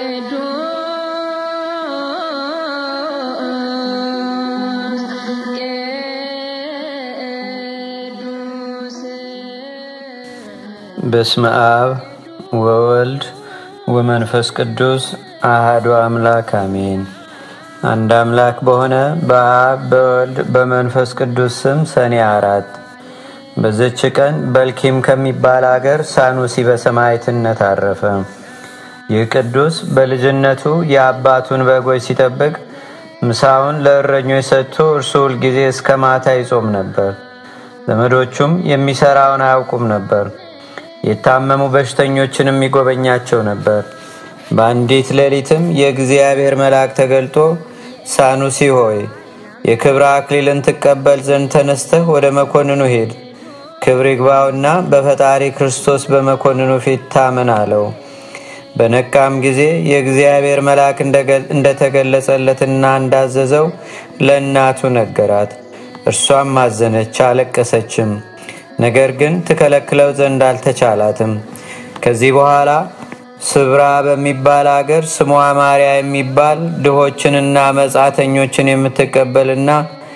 በስመ አብ ወወልድ ወመንፈስ ቅዱስ አህዱ አምላክ አሜን። አንድ አምላክ በሆነ በአብ በወልድ በመንፈስ ቅዱስ ስም ሰኔ አራት በዘች ቀን በልኪም ከሚባል አገር ሳኑሲ በሰማዕትነት አረፈ። ይህ ቅዱስ በልጅነቱ የአባቱን በጎች ሲጠብቅ ምሳውን ለእረኞች ሰጥቶ እርሱ ሁልጊዜ እስከ ማታ ይጾም ነበር። ዘመዶቹም የሚሰራውን አያውቁም ነበር። የታመሙ በሽተኞችንም ይጎበኛቸው ነበር። በአንዲት ሌሊትም የእግዚአብሔር መልአክ ተገልጦ ሳኑሲ ሆይ የክብረ አክሊልን ትቀበል ዘንድ ተነስተህ ወደ መኮንኑ ሄድ፣ ክብር ይግባውና በፈጣሪ ክርስቶስ በመኮንኑ ፊት ታመን አለው። በነቃም ጊዜ የእግዚአብሔር መልአክ እንደተገለጸለትና እንዳዘዘው ለእናቱ ነገራት። እርሷም አዘነች፣ አለቀሰችም። ነገር ግን ትከለክለው ዘንድ አልተቻላትም። ከዚህ በኋላ ስብራ በሚባል አገር ስሟ ማርያ የሚባል ድሆችንና መጻተኞችን የምትቀበልና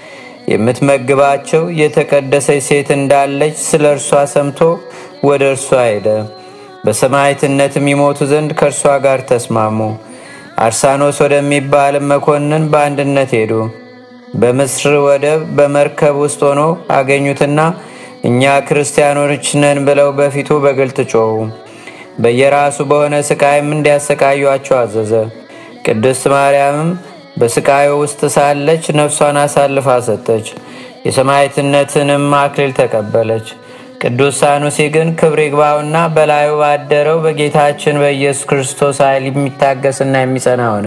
የምትመግባቸው የተቀደሰች ሴት እንዳለች ስለ እርሷ ሰምቶ ወደ እርሷ ሄደ። በሰማዕትነትም ይሞቱ ዘንድ ከእርሷ ጋር ተስማሙ። አርሳኖስ ወደሚባልም መኮንን በአንድነት ሄዱ። በምስር ወደብ በመርከብ ውስጥ ሆኖ አገኙትና እኛ ክርስቲያኖች ነን ብለው በፊቱ በግልጥ ጮኹ። በየራሱ በሆነ ስቃይም እንዲያሰቃዩአቸው አዘዘ። ቅድስት ማርያምም በስቃዩ ውስጥ ሳለች ነፍሷን አሳልፋ ሰጠች። የሰማዕትነትንም አክሊል ተቀበለች። ቅዱስ ሳኑሲ ግን ክብር ይግባውና በላዩ ባደረው በጌታችን በኢየሱስ ክርስቶስ ኃይል የሚታገስና የሚጸና ሆነ።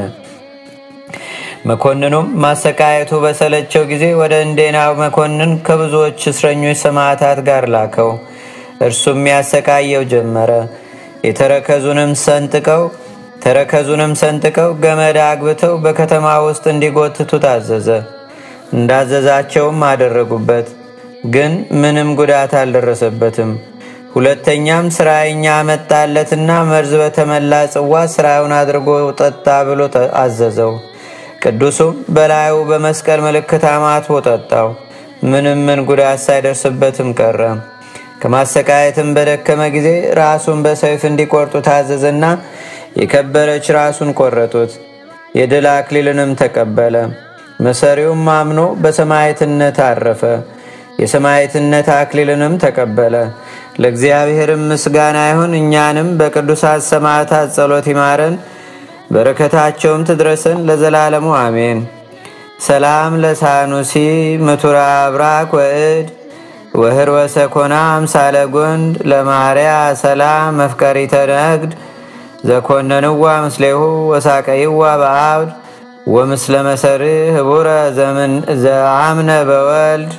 መኮንኑም ማሰቃየቱ በሰለቸው ጊዜ ወደ እንዴናው መኮንን ከብዙዎች እስረኞች ሰማዕታት ጋር ላከው። እርሱም ያሰቃየው ጀመረ። የተረከዙንም ሰንጥቀው ተረከዙንም ሰንጥቀው ገመድ አግብተው በከተማ ውስጥ እንዲጎትቱ ታዘዘ። እንዳዘዛቸውም አደረጉበት፣ ግን ምንም ጉዳት አልደረሰበትም። ሁለተኛም ስራየኛ መጣለትና መርዝ በተመላ ጽዋ ስራውን አድርጎ ጠጣ ብሎ አዘዘው። ቅዱሱም በላዩ በመስቀል ምልክት አማትቦ ጠጣው። ምንም ምን ጉዳት ሳይደርስበትም ቀረ። ከማሰቃየትም በደከመ ጊዜ ራሱን በሰይፍ እንዲቆርጡ ታዘዘና የከበረች ራሱን ቆረጡት። የድል አክሊልንም ተቀበለ። መሰሪውም አምኖ በሰማዕትነት አረፈ። የሰማዕትነት አክሊልንም ተቀበለ። ለእግዚአብሔርም ምስጋና ይሁን። እኛንም በቅዱሳት ሰማዕታት ጸሎት ይማረን በረከታቸውም ትድረሰን ለዘላለሙ አሜን። ሰላም ለሳኑሲ ምቱራ አብራክ ወእድ ወህር ወሰኮና አምሳለ ጎንድ ለማርያ ሰላም መፍቀሪተ ነግድ ዘኮነንዋ ምስሌሁ ወሳቀይዋ በአብድ ወምስለ መሰሪ ህቡረ ዘአምነ በወልድ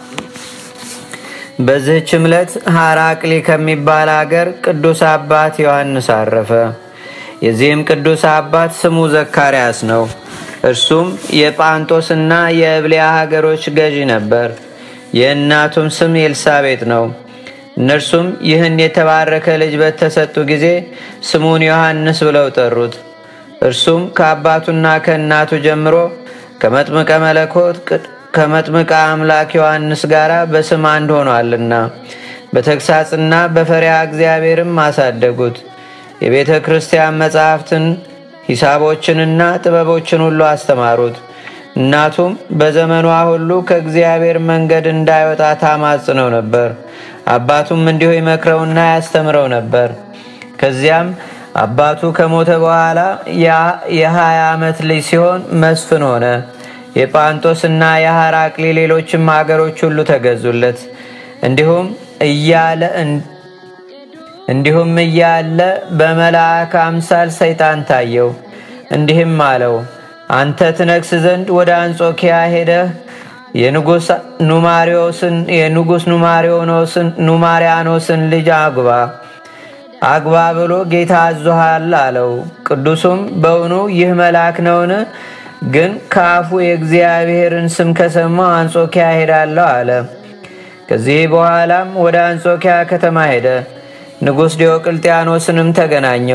በዚህች ዕለት ሐራቅሊ ከሚባል አገር ቅዱስ አባት ዮሐንስ አረፈ። የዚህም ቅዱስ አባት ስሙ ዘካርያስ ነው። እርሱም የጳንጦስና የእብሊያ ሀገሮች ገዢ ነበር። የእናቱም ስም ኤልሳቤጥ ነው። እነርሱም ይህን የተባረከ ልጅ በተሰጡ ጊዜ ስሙን ዮሐንስ ብለው ጠሩት። እርሱም ከአባቱና ከእናቱ ጀምሮ ከመጥምቀ መለኮት ከመጥምቀ አምላክ ዮሐንስ ጋር በስም አንድ ሆኗልና በተግሳጽና በፈሪያ እግዚአብሔርም አሳደጉት። የቤተ ክርስቲያን መጻሕፍትን ሂሳቦችንና ጥበቦችን ሁሉ አስተማሩት። እናቱም በዘመኗ ሁሉ ከእግዚአብሔር መንገድ እንዳይወጣ ታማጽነው ነበር። አባቱም እንዲሁ ይመክረውና ያስተምረው ነበር። ከዚያም አባቱ ከሞተ በኋላ የሀያ ዓመት ልጅ ሲሆን መስፍን ሆነ። የጳንጦስና የሐራቅሊ ሌሎችም አገሮች ሁሉ ተገዙለት። እንዲሁም እያለ እንዲሁም እያለ በመልአክ አምሳል ሰይጣን ታየው። እንዲህም አለው፣ አንተ ትነግስ ዘንድ ወደ አንጾኪያ ሄደህ የንጉሥ የንጉሥ ኑማሪያኖስን ልጅ አግባ አግባ ብሎ ጌታ አዞሃል አለው። ቅዱሱም በውኑ ይህ መልአክ ነውን? ግን ከአፉ የእግዚአብሔርን ስም ከሰማው አንጾኪያ ሄዳለሁ አለ። ከዚህ በኋላም ወደ አንጾኪያ ከተማ ሄደ። ንጉሥ ዲዮቅልጥያኖስንም ተገናኘው።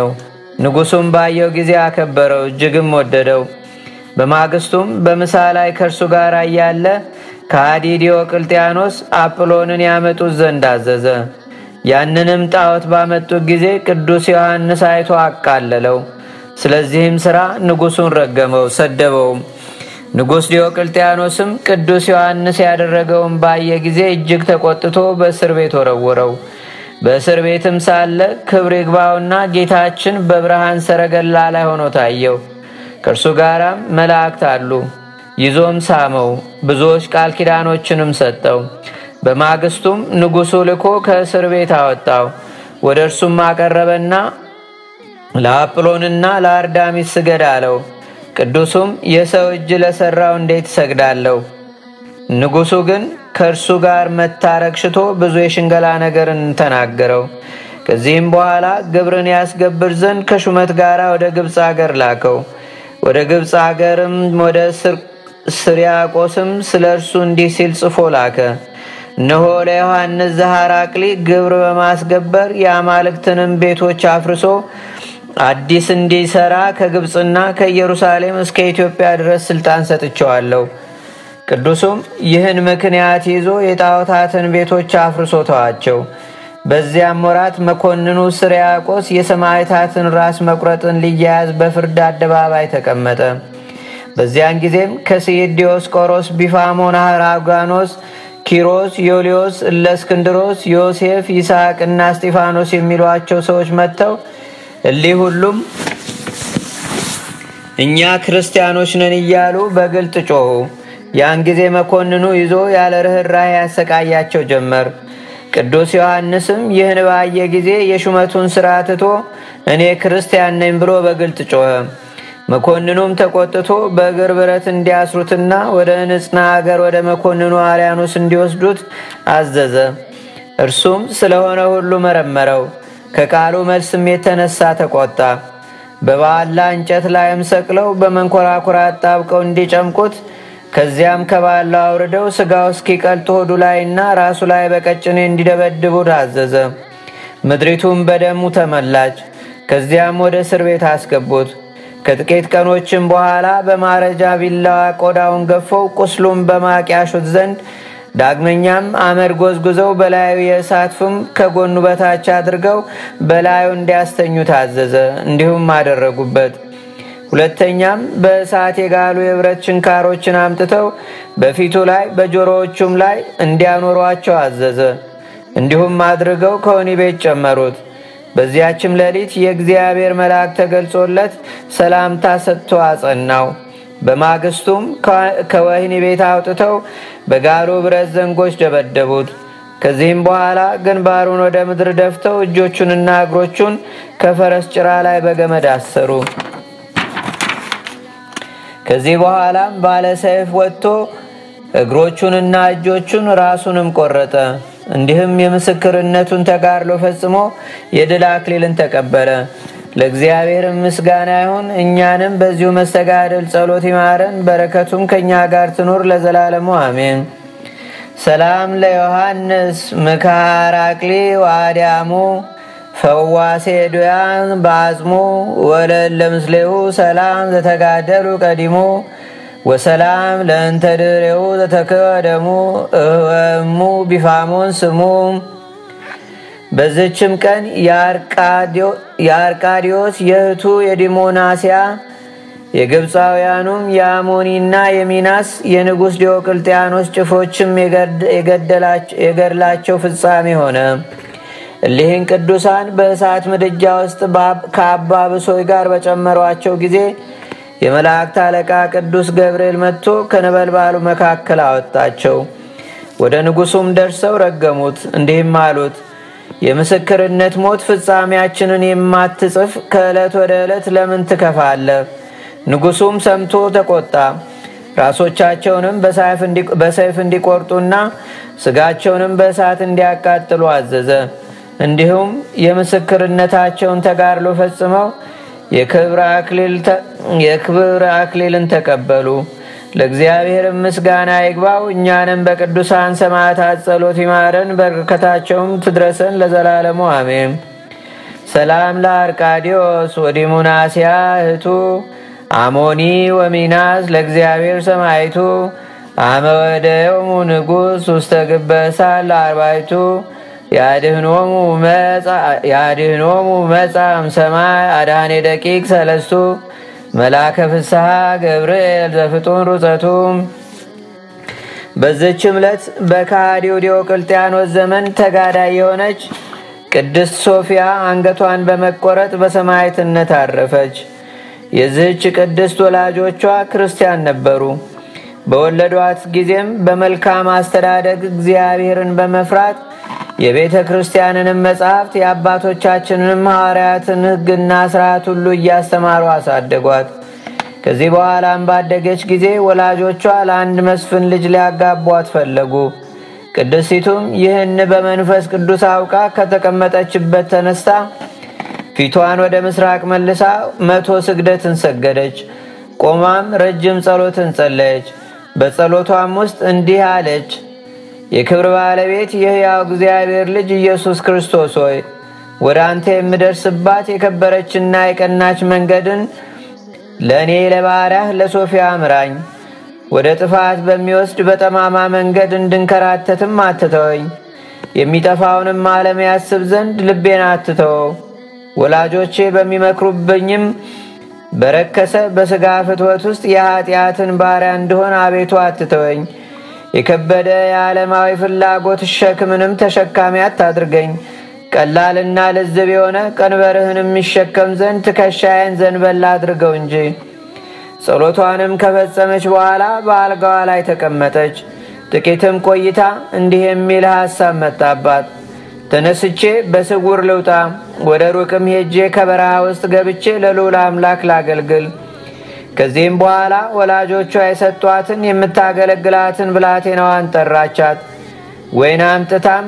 ንጉሱም ባየው ጊዜ አከበረው፣ እጅግም ወደደው። በማግስቱም በምሳ ላይ ከእርሱ ጋር እያለ ከሃዲ ዲዮቅልጥያኖስ አጵሎንን ያመጡት ዘንድ አዘዘ። ያንንም ጣዖት ባመጡት ጊዜ ቅዱስ ዮሐንስ አይቶ አቃለለው። ስለዚህም ሥራ ንጉሱን ረገመው፣ ሰደበውም። ንጉሥ ዲዮቅልጥያኖስም ቅዱስ ዮሐንስ ያደረገውን ባየ ጊዜ እጅግ ተቆጥቶ በእስር ቤት ወረወረው። በእስር ቤትም ሳለ ክብር ይግባውና ጌታችን በብርሃን ሰረገላ ላይ ሆኖ ታየው። ከእርሱ ጋራም መላእክት አሉ። ይዞም ሳመው፣ ብዙዎች ቃል ኪዳኖችንም ሰጠው። በማግስቱም ንጉሡ ልኮ ከእስር ቤት አወጣው። ወደ እርሱም አቀረበና ለአጵሎንና ለአርዳሚስ ስገድ አለው። ቅዱሱም የሰው እጅ ለሠራው እንዴት እሰግዳለሁ? ንጉሡ ግን ከእርሱ ጋር መታረቅ ሽቶ ብዙ የሽንገላ ነገርን ተናገረው። ከዚህም በኋላ ግብርን ያስገብር ዘንድ ከሹመት ጋር ወደ ግብፅ አገር ላከው። ወደ ግብፅ አገርም ወደ ስርያቆስም ስለ እርሱ እንዲህ ሲል ጽፎ ላከ። እነሆ ለዮሐንስ ዘሐራቅሊ ግብር በማስገበር የአማልክትንም ቤቶች አፍርሶ አዲስ እንዲሰራ ከግብፅና ከኢየሩሳሌም እስከ ኢትዮጵያ ድረስ ስልጣን ሰጥቸዋለሁ። ቅዱሱም ይህን ምክንያት ይዞ የጣዖታትን ቤቶች አፍርሶ ተዋቸው። በዚያም ወራት መኮንኑ ስርያቆስ የሰማዕታትን ራስ መቁረጥን ሊያያዝ በፍርድ አደባባይ ተቀመጠ። በዚያን ጊዜም ከስይድ ዲዮስቆሮስ፣ ቢፋሞን፣ አራጋኖስ፣ ኪሮስ፣ ዮልዮስ፣ እለእስክንድሮስ፣ ዮሴፍ፣ ይስሐቅና እስጢፋኖስ የሚሏቸው ሰዎች መጥተው እሊህ ሁሉም እኛ ክርስቲያኖች ነን እያሉ በግልጥ ጮኹ። ያን ጊዜ መኮንኑ ይዞ ያለ ርኅራኄ ያሰቃያቸው ጀመር። ቅዱስ ዮሐንስም ይህን ባየ ጊዜ የሹመቱን ሥራ ትቶ እኔ ክርስቲያን ነኝ ብሎ በግልጥ ጮኸ። መኮንኑም ተቆጥቶ በእግር ብረት እንዲያስሩትና ወደ ንጽና አገር ወደ መኮንኑ አርያኖስ እንዲወስዱት አዘዘ። እርሱም ስለሆነ ሁሉ መረመረው። ከቃሉ መልስም የተነሳ ተቆጣ። በባላ እንጨት ላይም ሰቅለው በመንኮራኩራ አጣብቀው እንዲጨምቁት ከዚያም ከባላው አውርደው ስጋው እስኪቀልጥ ሆዱ ላይና ራሱ ላይ በቀጭኔ እንዲደበድቡት አዘዘ። ምድሪቱም በደሙ ተመላች። ከዚያም ወደ እስር ቤት አስገቡት። ከጥቂት ቀኖችም በኋላ በማረጃ ቢላዋ ቆዳውን ገፈው ቁስሉም በማቅ ያሹት ዘንድ ዳግመኛም አመድ ጎዝጉዘው በላዩ የእሳት ፍም ከጎኑ በታች አድርገው በላዩ እንዲያስተኙ ታዘዘ። እንዲሁም አደረጉበት። ሁለተኛም በእሳት የጋሉ የብረት ችንካሮችን አምጥተው በፊቱ ላይ በጆሮዎቹም ላይ እንዲያኖሯቸው አዘዘ። እንዲሁም አድርገው ከወህኒ ቤት ጨመሩት። በዚያችም ሌሊት የእግዚአብሔር መልአክ ተገልጾለት ሰላምታ ሰጥቶ አጸናው። በማግስቱም ከወህኒ ቤት አውጥተው በጋሉ ብረት ዘንጎች ደበደቡት። ከዚህም በኋላ ግንባሩን ወደ ምድር ደፍተው እጆቹንና እግሮቹን ከፈረስ ጭራ ላይ በገመድ አሰሩ። ከዚህ በኋላም ባለ ሰይፍ ወጥቶ እግሮቹንና እጆቹን ራሱንም ቆረጠ። እንዲህም የምስክርነቱን ተጋድሎ ፈጽሞ የድል አክሊልን ተቀበለ። ለእግዚአብሔርም ምስጋና ይሁን። እኛንም በዚሁ መስተጋድል ጸሎት ይማረን፣ በረከቱም ከእኛ ጋር ትኑር ለዘላለሙ አሜን። ሰላም ለዮሐንስ ምካር አክሊ ዋዲያሙ ፈዋሴ ዱያን በአጽሙ ወለል ለምስሌሁ ሰላም ዘተጋደሉ ቀዲሙ ወሰላም ለእንተ ድሬው ዘተከደሙ እወሙ ቢፋሞን ስሙ። በዝችም ቀን የአርቃዲዮስ የእህቱ የዲሞናስያ የግብፃውያኑም የአሞኒና የሚናስ የንጉሥ ዲዮቅልጥያኖስ ጭፍሮችም የገድላቸው ፍጻሜ ሆነ። እሊህን ቅዱሳን በእሳት ምድጃ ውስጥ ከአባ ብሶይ ጋር በጨመሯቸው ጊዜ የመላእክት አለቃ ቅዱስ ገብርኤል መጥቶ ከነበልባሉ መካከል አወጣቸው። ወደ ንጉሱም ደርሰው ረገሙት፣ እንዲህም አሉት የምስክርነት ሞት ፍጻሜያችንን የማትጽፍ ከዕለት ወደ ዕለት ለምን ትከፋለህ? ንጉሱም ሰምቶ ተቆጣ። ራሶቻቸውንም በሰይፍ እንዲቆርጡና ስጋቸውንም በእሳት እንዲያቃጥሉ አዘዘ። እንዲሁም የምስክርነታቸውን ተጋድሎ ፈጽመው የክብር አክሊልን ተቀበሉ። ለእግዚአብሔር ምስጋና ይግባው። እኛንም በቅዱሳን ሰማዕታት ጸሎት ይማረን፣ በረከታቸውም ትድረሰን ለዘላለሙ አሜን። ሰላም ለአርቃዲዮስ ወዲሙናስያ እህቱ አሞኒ ወሚናስ ለእግዚአብሔር ሰማይቱ አመወደዮሙ ንጉሥ ውስተ ግበሳ ለአርባይቱ ያድህኖሙ መጻም ሰማይ አድኃኔ ደቂቅ ሰለስቱ መላከ ፍስሐ ገብርኤል ዘፍጡን ሩፀቱም በዝች ዕለት በከሃዲው ዲዮቅልጥያኖስ ዘመን ተጋዳይ የሆነች ቅድስት ሶፊያ አንገቷን በመቆረጥ በሰማዕትነት አረፈች። የዚህች ቅድስት ወላጆቿ ክርስቲያን ነበሩ። በወለዷት ጊዜም በመልካም አስተዳደግ እግዚአብሔርን በመፍራት የቤተ ክርስቲያንንም መጻሕፍት የአባቶቻችንንም ሐዋርያትን ሕግና ሥርዓት ሁሉ እያስተማሩ አሳደጓት። ከዚህ በኋላም ባደገች ጊዜ ወላጆቿ ለአንድ መስፍን ልጅ ሊያጋቧት ፈለጉ። ቅድስቲቱም ይህን በመንፈስ ቅዱስ አውቃ ከተቀመጠችበት ተነስታ ፊቷን ወደ ምስራቅ መልሳ መቶ ስግደትን ሰገደች። ቆማም ረጅም ጸሎትን ጸለየች። በጸሎቷም ውስጥ እንዲህ አለች። የክብር ባለቤት የሕያው እግዚአብሔር ልጅ ኢየሱስ ክርስቶስ ሆይ ወደ አንተ የምደርስባት የከበረችና የቀናች መንገድን ለእኔ ለባሪያህ ለሶፊያ ምራኝ። ወደ ጥፋት በሚወስድ በጠማማ መንገድ እንድንከራተትም አትተወኝ። የሚጠፋውንም ዓለም ያስብ ዘንድ ልቤን አትተወው። ወላጆቼ በሚመክሩብኝም በረከሰ በሥጋ ፍትወት ውስጥ የኀጢአትን ባሪያ እንደሆን አቤቱ አትተወኝ። የከበደ የዓለማዊ ፍላጎት ሸክምንም ተሸካሚ አታድርገኝ። ቀላልና ልዝብ የሆነ ቀንበርህንም የሚሸከም ዘንድ ትከሻዬን ዘንበል አድርገው እንጂ። ጸሎቷንም ከፈጸመች በኋላ በአልጋዋ ላይ ተቀመጠች። ጥቂትም ቆይታ እንዲህ የሚል ሐሳብ መጣባት። ተነስቼ በስውር ልውጣ፣ ወደ ሩቅም ሄጄ ከበረሃ ውስጥ ገብቼ ለልዑል አምላክ ላገልግል። ከዚህም በኋላ ወላጆቿ የሰጧትን የምታገለግላትን ብላቴናዋን ጠራቻት። ወይን አምጥታም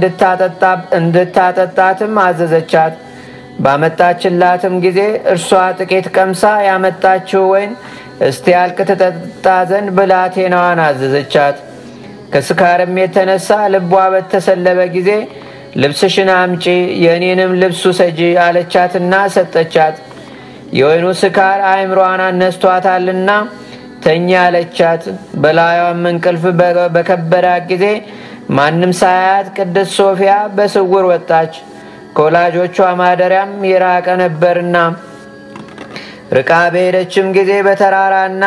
እንድታጠጣትም አዘዘቻት። ባመጣችላትም ጊዜ እርሷ ጥቂት ቀምሳ ያመጣችው ወይን እስቲያልቅ ትጠጣ ዘንድ ብላቴናዋን አዘዘቻት። ከስካርም የተነሳ ልቧ በተሰለበ ጊዜ ልብስሽን አምጪ፣ የእኔንም ልብሱ ሰጂ አለቻትና ሰጠቻት። የወይኑ ስካር አእምሯን አነስቷታልና ተኛ አለቻት። በላዩም እንቅልፍ በከበዳት ጊዜ ማንም ሳያት ቅድስት ሶፊያ በስውር ወጣች። ከወላጆቿ ማደሪያም የራቀ ነበርና ርቃ በሄደችም ጊዜ በተራራና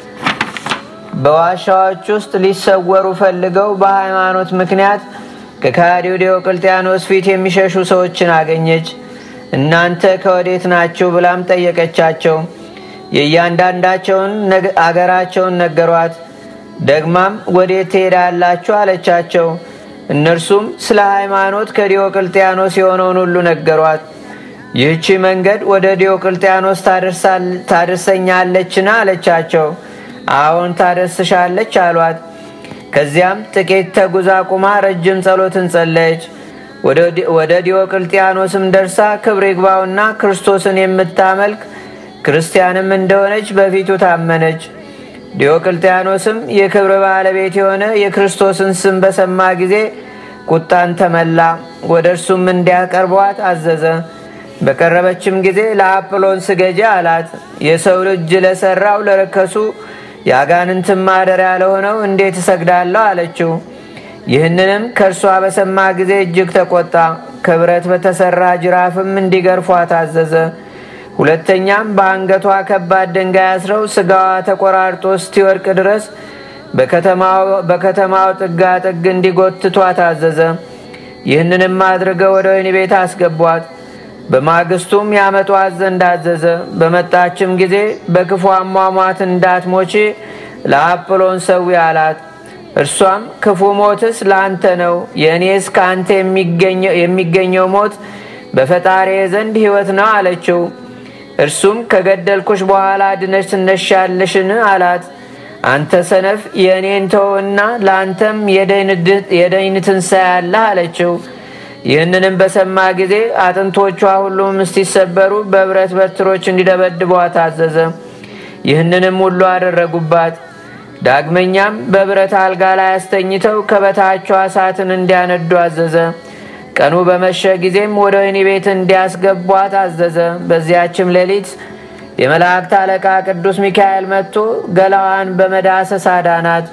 በዋሻዎች ውስጥ ሊሰወሩ ፈልገው በሃይማኖት ምክንያት ከካዲው ዲዮቅልጥያኖስ ፊት የሚሸሹ ሰዎችን አገኘች። እናንተ ከወዴት ናችሁ? ብላም ጠየቀቻቸው። የእያንዳንዳቸውን አገራቸውን ነገሯት። ደግማም ወዴት ትሄዳላችሁ? አለቻቸው። እነርሱም ስለ ሃይማኖት ከዲዮቅልጥያኖስ የሆነውን ሁሉ ነገሯት። ይህቺ መንገድ ወደ ዲዮቅልጥያኖስ ታደርሰኛለችን? አለቻቸው። አዎን ታደርስሻለች አሏት። ከዚያም ጥቂት ተጉዛ ቁማ ረጅም ጸሎትን ጸለየች። ወደ ዲዮቅልጥያኖስም ደርሳ ክብር ይግባውና ክርስቶስን የምታመልክ ክርስቲያንም እንደሆነች በፊቱ ታመነች። ዲዮቅልጥያኖስም የክብር ባለቤት የሆነ የክርስቶስን ስም በሰማ ጊዜ ቁጣን ተመላ። ወደ እርሱም እንዲያቀርቧት አዘዘ። በቀረበችም ጊዜ ለአጵሎን ስገጂ አላት። የሰው ልጅ ለሰራው ለረከሱ የአጋንንትን ማደሪያ ለሆነው እንዴት እሰግዳለሁ አለችው። ይህንንም ከእርሷ በሰማ ጊዜ እጅግ ተቆጣ። ከብረት በተሰራ ጅራፍም እንዲገርፏት አዘዘ። ሁለተኛም በአንገቷ ከባድ ድንጋይ አስረው ስጋዋ ተቆራርጦ እስቲወድቅ ድረስ በከተማው ጥጋ ጥግ እንዲጎትቷት አዘዘ። ይህንንም አድርገው ወደ ወህኒ ቤት አስገቧት። በማግስቱም ያመጧት ዘንድ አዘዘ። በመጣችም ጊዜ በክፉ አሟሟት እንዳትሞቺ ለአጵሎን ሰዊ አላት። እርሷም ክፉ ሞትስ ለአንተ ነው፣ የእኔስ ከአንተ የሚገኘው ሞት በፈጣሪ ዘንድ ሕይወት ነው አለችው። እርሱም ከገደልኩሽ በኋላ ድነሽ ትነሻለሽን? አላት። አንተ ሰነፍ የእኔን ተውና ለአንተም የደይን ትንሣኤ አለህ አለችው። ይህንንም በሰማ ጊዜ አጥንቶቿ ሁሉም እስቲሰበሩ በብረት በትሮች እንዲደበድቧት አዘዘ። ይህንንም ሁሉ አደረጉባት። ዳግመኛም በብረት አልጋ ላይ አስተኝተው ከበታቿ እሳትን እንዲያነዱ አዘዘ። ቀኑ በመሸ ጊዜም ወደ ወህኒ ቤት እንዲያስገቧት አዘዘ። በዚያችም ሌሊት የመላእክት አለቃ ቅዱስ ሚካኤል መጥቶ ገላዋን በመዳሰስ አዳናት።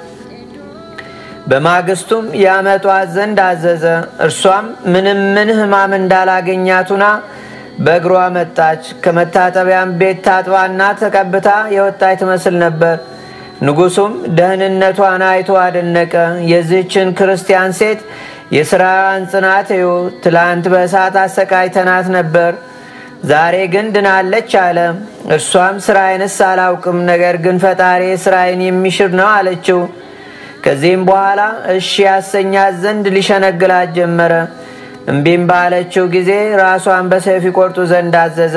በማግስቱም ያመጧት ዘንድ አዘዘ። እርሷም ምንም ምን ሕማም እንዳላገኛቱና በእግሯ መጣች። ከመታጠቢያም ቤት ታጥባና ተቀብታ የወጣች ትመስል ነበር። ንጉሱም ደህንነቷን አይቶ አደነቀ። የዚህችን ክርስቲያን ሴት የሥራዋን ጽናት እዩ። ትላንት በእሳት አሰቃይተናት ነበር፣ ዛሬ ግን ድናለች አለ። እርሷም ስራዬንስ አላውቅም፣ ነገር ግን ፈጣሪ ስራዬን የሚሽር ነው አለችው። ከዚህም በኋላ እሺ ያሰኛት ዘንድ ሊሸነግላት ጀመረ። እምቢም ባለችው ጊዜ ራሷን በሰይፍ ይቆርጡ ዘንድ አዘዘ።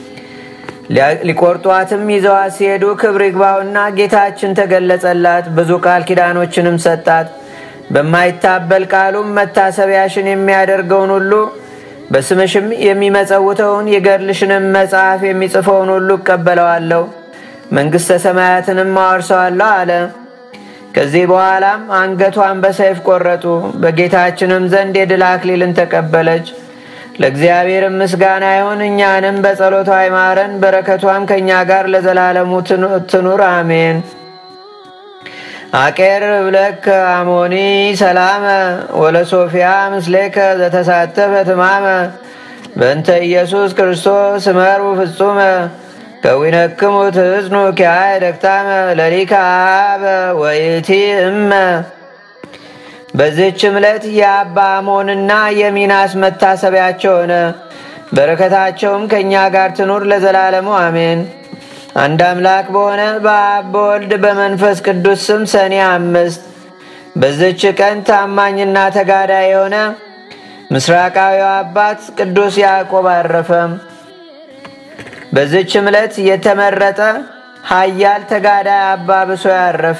ሊቆርጧትም ይዘዋት ሲሄዱ ክብር ይግባውና ጌታችን ተገለጸላት፣ ብዙ ቃል ኪዳኖችንም ሰጣት። በማይታበል ቃሉም መታሰቢያሽን የሚያደርገውን ሁሉ በስምሽም የሚመጸውተውን የገድልሽንም መጽሐፍ የሚጽፈውን ሁሉ እቀበለዋለሁ፣ መንግሥተ ሰማያትንም አወርሰዋለሁ አለ። ከዚህ በኋላም አንገቷን በሰይፍ ቆረጡ። በጌታችንም ዘንድ የድል አክሊልን ተቀበለች። ለእግዚአብሔር ምስጋና ይሁን፣ እኛንም በጸሎቷ አይማረን፣ በረከቷም ከእኛ ጋር ለዘላለሙ ትኑር አሜን። አቄርብ ለከ አሞኒ ሰላመ ወለሶፊያ ምስሌከ ዘተሳተፈ ትማመ በእንተ ኢየሱስ ክርስቶስ እመሩ ፍጹመ ከዊነክሙ ትሕዝኑ ኪያየ ደክታመ ለሊከ አበ ወይቲ እመ። በዚህች ዕለት የአባ አሞንና የሚናስ መታሰቢያቸው ሆነ። በረከታቸውም ከእኛ ጋር ትኑር ለዘላለሙ አሜን። አንድ አምላክ በሆነ በአብ በወልድ በመንፈስ ቅዱስ ስም ሰኔ አምስት በዚች ቀን ታማኝና ተጋዳይ የሆነ ምስራቃዊው አባት ቅዱስ ያዕቆብ አረፈ። በዚች ዕለት የተመረጠ ኃያል ተጋዳይ አባ ብሶ ያረፈ።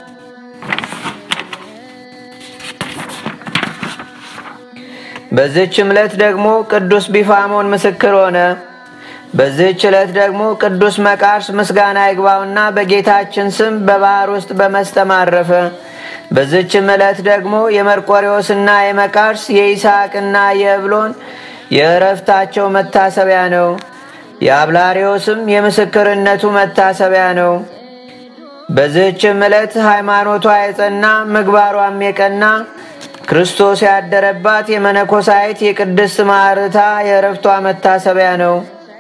በዚች ዕለት ደግሞ ቅዱስ ቢፋሞን ምስክር ሆነ። በዚህች ዕለት ደግሞ ቅዱስ መቃርስ ምስጋና ይግባውና በጌታችን ስም በባህር ውስጥ በመስጠም አረፈ። በዚችም ዕለት ደግሞ የመርቆሬዎስና የመቃርስ የይስሐቅና የእብሎን የእረፍታቸው መታሰቢያ ነው። የአብላሪዎስም የምስክርነቱ መታሰቢያ ነው። በዚህችም ዕለት ሃይማኖቷ የጸና ምግባሯም የቀና ክርስቶስ ያደረባት የመነኮሳይት የቅድስት ማርታ የእረፍቷ መታሰቢያ ነው።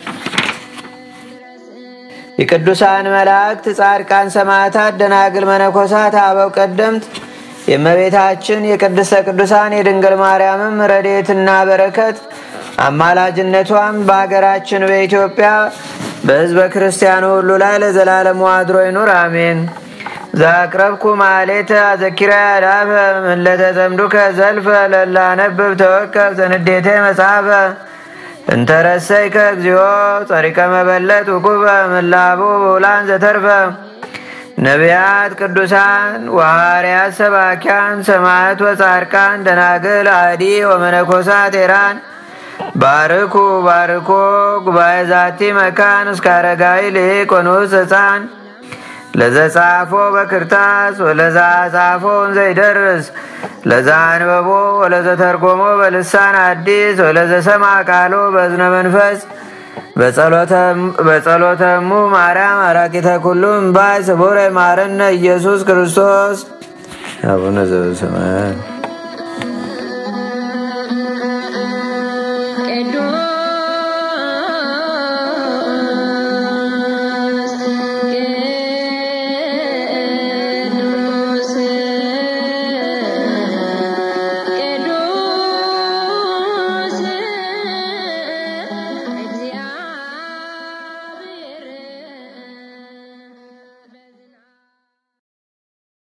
የቅዱሳን መላእክት፣ ጻድቃን፣ ሰማዕታት፣ ደናግል፣ መነኮሳት፣ አበው ቀደምት የእመቤታችን የቅድስተ ቅዱሳን የድንግል ማርያምም ረድኤትና በረከት አማላጅነቷም በሀገራችን በኢትዮጵያ በሕዝበ ክርስቲያኑ ሁሉ ላይ ለዘላለሙ አድሮ ይኑር፣ አሜን። ዛቅረብኩ ማሌተ አዘኪራ ዳፈ ምለተ ዘምዱከ ዘልፈ ለላነብብ ተወከብ ዘንዴቴ መጽሐፈ እንተረሰይከ እግዚኦ ጸሪቀ መበለት ውቁበ ምላቡ ብውላን ዘተርፈ ነቢያት፣ ቅዱሳን ወሐዋርያት፣ ሰባኪያን፣ ሰማዕት ወጻድቃን፣ ደናግል፣ አዲ ወመነኮሳት ኤራን ባርኩ ባርኮ ጉባኤ ዛቲ መካን እስከ አረጋዊ ልቅ ወንዑስ ሕፃን ለዘጻፎ በክርታስ ወለዛ ጻፎ ዘይደርስ ለዛ አንበቦ ወለዘተርጎሞ በልሳን አዲስ ወለዘሰማ ቃሎ በእዝነ መንፈስ በጸሎተሙ ማርያም አራቂተ ኩሉ እምባይ ስቡረ ማረነ ኢየሱስ ክርስቶስ አቡነ ዘበሰማያት